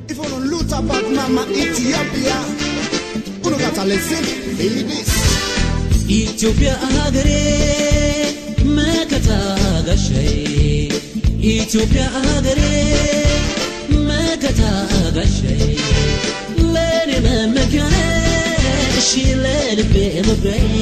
If you don't loot about mama Ethiopia, you gotta listen, feel this. ኢትዮጵያ ሀገሬ መከታ ጋሻዬ ኢትዮጵያ ሀገሬ መከታ ጋሻዬ ለኔ መመኪያ ነሽ ለልቤ መኩሪያዬ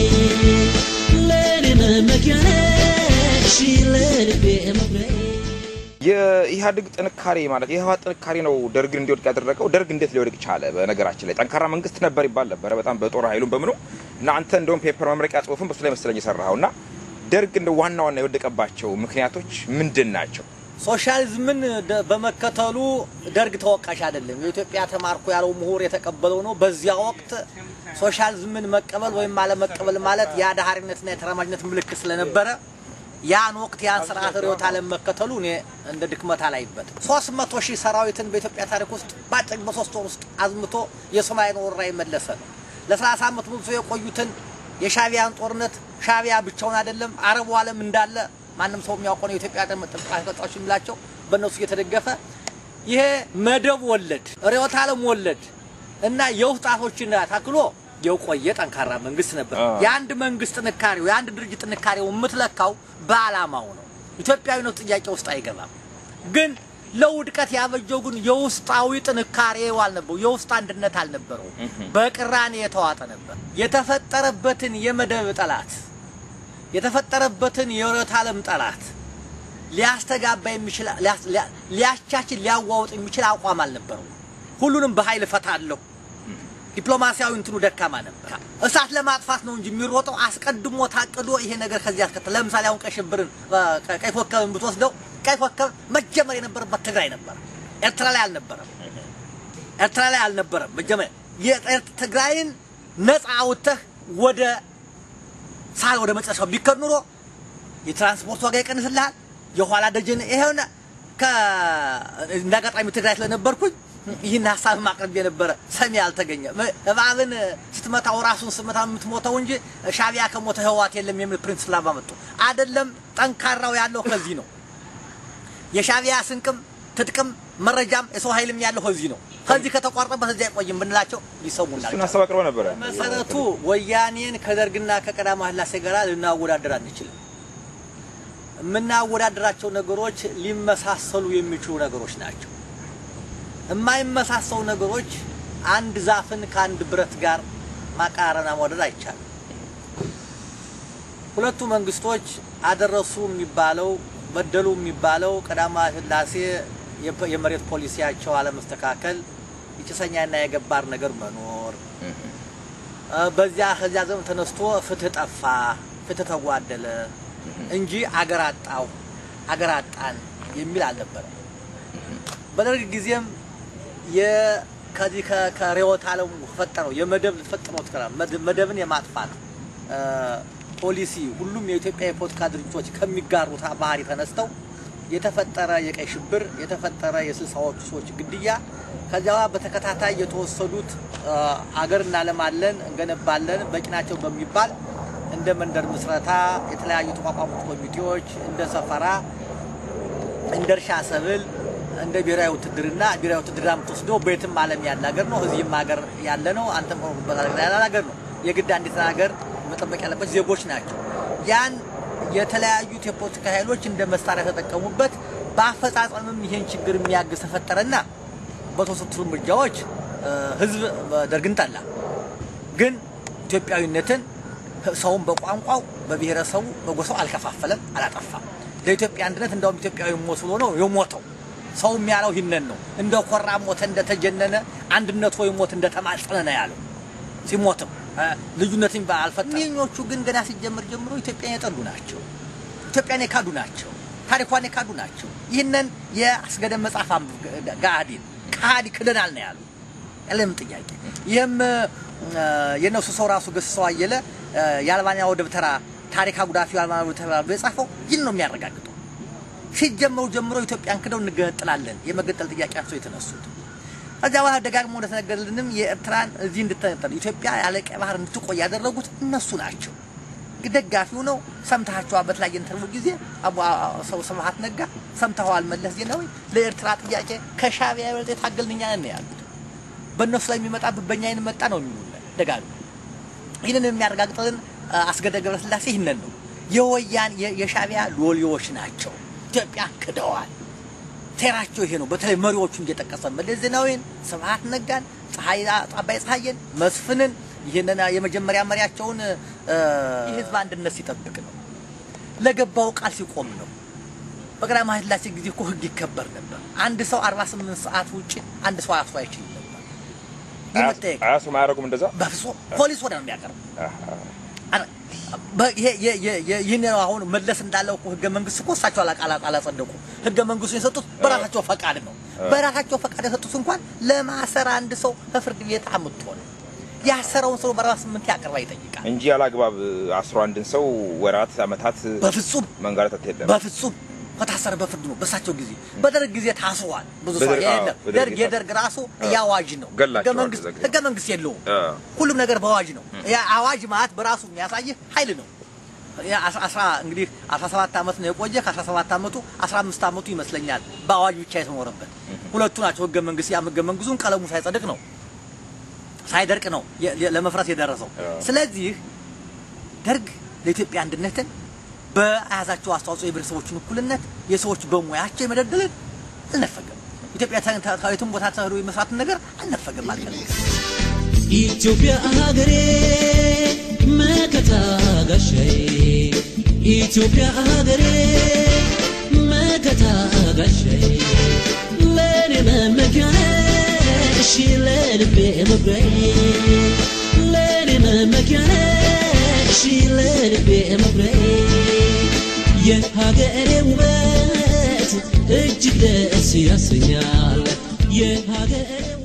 ለኔ መመኪያ ነሽ ለልቤ መኩሪያዬ የኢህአዴግ ጥንካሬ ማለት የህወሓት ጥንካሬ ነው ደርግን እንዲወድቅ ያደረገው። ደርግ እንዴት ሊወድቅ ቻለ? በነገራችን ላይ ጠንካራ መንግስት ነበር ይባል ነበረ፣ በጣም በጦር ኃይሉም በምኑ እና አንተ እንደውም ፔፐር መምረቂያ ጽሁፍን በሱ ላይ መሰለኝ የሰራኸው እና ደርግ እንደ ዋና ዋና የወደቀባቸው ምክንያቶች ምንድን ናቸው? ሶሻሊዝምን ደ- በመከተሉ ደርግ ተወቃሽ አይደለም። የኢትዮጵያ ተማርኩ ያለው ምሁር የተቀበለው ነው። በዚያ ወቅት ሶሻሊዝምን መቀበል ወይም አለመቀበል ማለት የአድሃሪነትና የተራማጅነት ምልክት ስለነበረ ያን ወቅት ያን ስርዓት ርዕዮተ ዓለም መከተሉ እኔ እንደ ድክመት አላይበት። ሶስት መቶ ሺህ ሰራዊትን በኢትዮጵያ ታሪክ ውስጥ በአጭር በሶስት ወር ውስጥ አዝምቶ የሶማሌን ወረራ የመለሰ ነው። ለሰላሳ ዓመት ሙሉ የቆዩትን የሻቢያን ጦርነት ሻቢያ ብቻውን አይደለም አረቡ ዓለም እንዳለ ማንም ሰው የሚያውቀው ነው። የኢትዮጵያ ጠጣዎች የሚላቸው በእነሱ እየተደገፈ ይሄ መደብ ወለድ ርዕዮተ ዓለም ወለድ እና የውስጥ ጣቶችን ታክሎ የቆየ ጠንካራ መንግስት ነበር። አዎ። የአንድ መንግስት ጥንካሬው የአንድ ድርጅት ጥንካሬው የምትለካው በዓላማው ነው። ኢትዮጵያዊነት ጥያቄ ውስጥ አይገባም። ግን ለውድቀት ያበጀው ግን የውስጣዊ ጥንካሬው አልነበረው፣ የውስጥ አንድነት አልነበረው። በቅራኔ የተዋጠ ነበር። የተፈጠረበትን የመደብ ጠላት የተፈጠረበትን የርዕዮተ ዓለም ጠላት ሊያስተጋባ የሚችል ሊያስ- ሊያ- ሊያቻችል ሊያዋውጥ የሚችል አቋም አልነበረው። ሁሉንም በኃይል እፈታለሁ። ዲፕሎማሲያዊ እንትኑ ደካማ ነበር። እሳት ለማጥፋት ነው እንጂ የሚሮጠው አስቀድሞ ታቅዶ ይሄ ነገር ከዚህ ያስከተለ። ለምሳሌ አሁን ቀይ ሽብርን እ፣ ቀይ ኮከብን ብትወስደው ቀይ ኮከብ መጀመር የነበረበት ትግራይ ነበር፣ ኤርትራ ላይ አልነበረም። ኤርትራ ላይ አልነበረም። መጀመሪያ የኤርት- ትግራይን ነፃ አውጥተህ ወደ ሳል ወደ መጨረሻው ቢከድ ኑሮ የትራንስፖርት ዋጋ ይቀንስልሃል። የኋላ ደጀን ይሄውና ከ እንደ አጋጣሚ ትግራይ ስለነበርኩኝ ይህን ሀሳብ ማቅረብ የነበረ ሰሚ አልተገኘ። እባብን ስትመታው ራሱን ስትመታ የምትሞተው እንጂ ሻቢያ ከሞተ ህወሓት የለም የሚል ፕሪንስፕል አመጡ። አይደለም ጠንካራው ያለው ከዚህ ነው። የሻቢያ ስንቅም ትጥቅም መረጃም የሰው ኃይልም ያለው ከዚህ ነው። ከዚህ ከተቋረጠበት እዚህ አይቆይም ብንላቸው ሊሰሙናል። እሱን ሀሳብ አቅርበው ነበረ። መሰረቱ ወያኔን ከደርግና ከቀዳማዊ ኃይለ ሥላሴ ጋር ልናወዳደር አንችልም። የምናወዳደራቸው ነገሮች ሊመሳሰሉ የሚችሉ ነገሮች ናቸው። የማይመሳሰሉ ነገሮች አንድ ዛፍን ከአንድ ብረት ጋር ማቃረና ማውደድ አይቻልም። ሁለቱ መንግስቶች አደረሱ የሚባለው በደሉ የሚባለው ቀዳማዊ ኃይለ ሥላሴ የፐ- የመሬት ፖሊሲያቸው አለመስተካከል፣ የጭሰኛና የገባር ነገር መኖር እ፣ በዚያ ከዚያ ዘመን ተነስቶ ፍትህ ጠፋ፣ ፍትህ ተጓደለ እንጂ አገር አጣው አገር አጣን የሚል አልነበረም። በደርግ ጊዜም የ- ከዚህ ከ- ከርዕዮተ ዓለሙ ፈጠረው የመደብ ፈጥሮ መደብን የማጥፋት እ፣ ፖሊሲ ሁሉም የኢትዮጵያ የፖለቲካ ድርጅቶች ከሚጋሩት ባህሪ ተነስተው የተፈጠረ የቀይ ሽብር የተፈጠረ የስልሳዎቹ ሰዎች ግድያ ከዚያ በኋላ በተከታታይ የተወሰዱት እ፣ አገር እናለማለን እንገነባለን በቂ ናቸው በሚባል እንደ መንደር ምስረታ የተለያዩ ተቋቋሙት ኮሚቴዎች እንደ ሰፈራ እንደ እርሻ ሰብል እንደ ብሔራዊ ውትድርና ብሔራዊ ውትድርና የምትወስደው በየትም ዓለም ያለ ሀገር ነው። እዚህም ሀገር ያለ ነው። አንተም ሆኖበት ሀገር ያለ ሀገር ነው። የግድ አንዲት ሀገር መጠበቅ ያለበት ዜጎች ናቸው። ያን የተለያዩት የፖለቲካ ኃይሎች እንደ መሳሪያ ተጠቀሙበት። በአፈጻጸምም ይሄን ችግር የሚያግዝ ተፈጠረና በተወሰዱት እርምጃዎች እ፣ ህዝብ ደርግን ጠላ። ግን ኢትዮጵያዊነትን ሰውን በቋንቋው በብሔረሰቡ በጎሳው አልከፋፈለም፣ አላጠፋም። ለኢትዮጵያ አንድነት እንደውም ኢትዮጵያዊ ሞት ብሎ ነው የሞተው። ሰው የሚያለው ይህንን ነው። እንደ ኮራ ሞተ፣ እንደተጀነነ አንድነት ወይ ሞት እንደተማጸነ ነው ያለው። ሲሞትም እ፣ ልዩነትን አልፈጠረም። እኚኞቹ ግን ገና ሲጀምር ጀምሮ ኢትዮጵያን የጠሉ ናቸው። ኢትዮጵያን የካዱ ናቸው። ታሪኳን የካዱ ናቸው። ይህንን የአስገደም መጽሐፍ አንብብ ጋዲን ከሃዲ ክደናል ነው ያሉ ያለም ጥያቄ ይህም እ፣ የእነሱ ሰው ራሱ ገስሰው አየለ እ፣ የአልባንያው ደብተራ ታሪክ አጉዳፊው አልባንያው ደብተራ ብሎ የጻፈው ይህን ነው የሚያረጋግጠው። ሲጀመሩ ጀምሮ ኢትዮጵያን ክደው እንገነጥላለን የመገንጠል ጥያቄ አንስተው የተነሱት ከዚያ በኋላ ደጋግሞ እንደተነገረልንም የኤርትራን እዚህ እንድትነጠል ኢትዮጵያ ያለ ቀይ ባህር እንድትቆይ ያደረጉት እነሱ ናቸው። ደጋፊው ነው። ሰምታችኋል። በተለያየ ኢንተርቪው ጊዜ አቡ ሰው ስብሀት ነጋ ሰምተዋል። መለስ ዜናዊ ለኤርትራ ጥያቄ ከሻዕቢያ የበለጠ የታገልን እኛ ነን ያሉት። በእነሱ ላይ የሚመጣብን በእኛ አይን መጣ ነው የሚሉን ደጋግሞ። ይህንን የሚያረጋግጥልን አስገደ ገብረስላሴ ይህንን ነው። የወያን የሻዕቢያ ሎሌዎች ናቸው። ኢትዮጵያ ክደዋል። ሴራቸው ይሄ ነው። በተለይ መሪዎቹን እየጠቀሰ መለስ ዜናዊን፣ ስብሀት ነጋን፣ ፀሐይ አባይ ፀሐይን፣ መስፍንን ይህንን የመጀመሪያ መሪያቸውን የህዝብ አንድነት ሲጠብቅ ነው። ለገባው ቃል ሲቆም ነው። በቀዳማዊ ኃይለ ሥላሴ ጊዜ እኮ ህግ ይከበር ነበር። አንድ ሰው 48 ሰዓት ውጭ አንድ ሰው አያሱ አይችልም ነበር። የመጠየቅ አያሱ ማያደርጉም እንደዛ በፍጹም ፖሊስ ወደ ነው የሚያቀርብ ይህን አሁን መለስ እንዳለው እኮ ህገ መንግስት እኮ እሳቸው አላጸደቁ። ህገ መንግስቱን የሰጡት በራሳቸው ፈቃድ ነው። በራሳቸው ፈቃድ የሰጡት እንኳን ለማሰር አንድ ሰው ከፍርድ ቤት አምጥቶ ነው ያሰረውን ሰው በአርባ ስምንት ያቀርባ ይጠይቃል እንጂ ያላግባብ አስሮ አንድን ሰው ወራት አመታት በፍጹም መንጋለታት የለም። በፍጹም ከታሰረ በፍርድ ነው። በሳቸው ጊዜ በደርግ ጊዜ ታስሯል። ብዙ ሰው በደርግ- አዎ፣ የለም። በደርግ ደርግ የታሰረ- የደርግ ራሱ የአዋጅ ነው። ገላቸዋል ህገ መንግስት በዛ ጊዜ። ህገ መንግስት የለውም። አ። ሁሉም ነገር በአዋጅ ነው። ያ አዋጅ ማለት በራሱ የሚያሳይህ ኃይል ነው። ያ አስራ- አስራ እንግዲህ 17 ዓመት ነው የቆየ። ከ17 ዓመቱ 15 ዓመቱ ይመስለኛል በአዋጅ ብቻ የተኖረበት ሁለቱ ናቸው። ህገ መንግስት ያም ህገ መንግስቱን ቀለሙ ሳይጸድቅ ነው ሳይደርቅ ነው የ- የ- ለመፍረስ የደረሰው። ስለዚህ ደርግ ለኢትዮጵያ አንድነትን በያዛቸው አስተዋጽኦ የብሔረሰቦችን እኩልነት የሰዎች በሙያቸው የመደደልን አልነፈገም። ኢትዮጵያ ተ- ተ- ከየትም ቦታ ተህዶ የመስራትን ነገር አልነፈገም አልፈልግም። ኢትዮጵያ ሀገሬ መከታ ጋሻዬ ኢትዮጵያ ሀገሬ መከታ ጋሻዬ ለኔ መመኪያ ነሽ ለልቤ መኩሪያዬ ለኔ መመኪያ ነሽ ለልቤ መኩሪያዬ የሀገሬ ውበት እጅግ ደስ ያሰኛል የሀገሬ